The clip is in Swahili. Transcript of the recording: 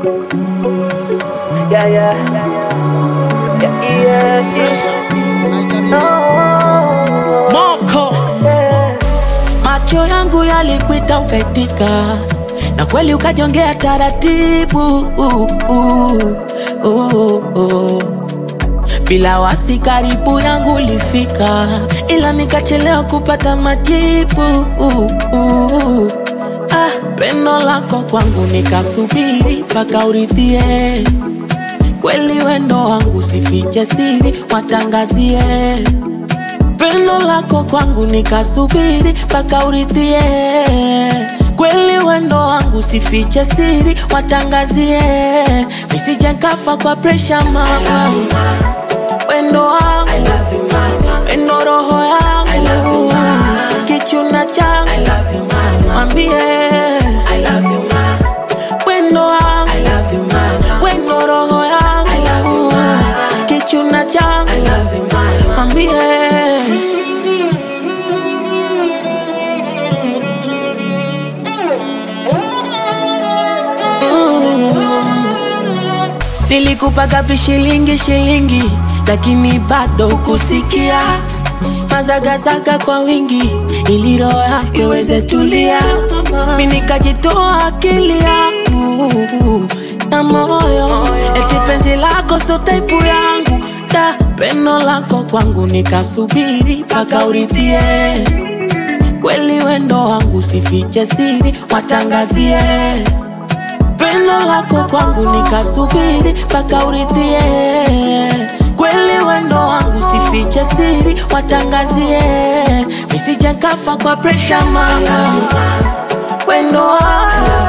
Yeah, yeah. Yeah, yeah, yeah. Oh, Moko yeah. macho yangu yalikuita ukaitika, na kweli ukajongea taratibu uh, uh, uh, uh. Bila wasi karibu yangu ulifika, ila nikachelewa kupata majibu uh, uh. Ah, pendo lako kwangu nikasubiri mpaka uridhie kweli wendo wangu sifiche siri watangazie pendo lako kwangu nikasubiri mpaka uridhie kweli wendo wangu sifiche siri watangazie nisije nkafa kwa presha mama wendo wangu wendo roho yangu kichuna changu mwambie wendo wangu wendo roho yangu kichuna changu mwambie Nilikupaga vishilingi shilingi, lakini bado kusikia mazagazaga kwa wingi, ili roho yako iweze tulia. Mi nikajitoa akili yangu na moyo, eti penzi lako so taipu yangu da pendo lako kwangu nikasubiri mpaka uridhie kweli wendo wangu sifiche siri watangazie pendo lako kwangu nikasubiri mpaka uridhie kweli wendo wangu sifiche siri watangazie nisije nkafa kwa presha mama wendo wangu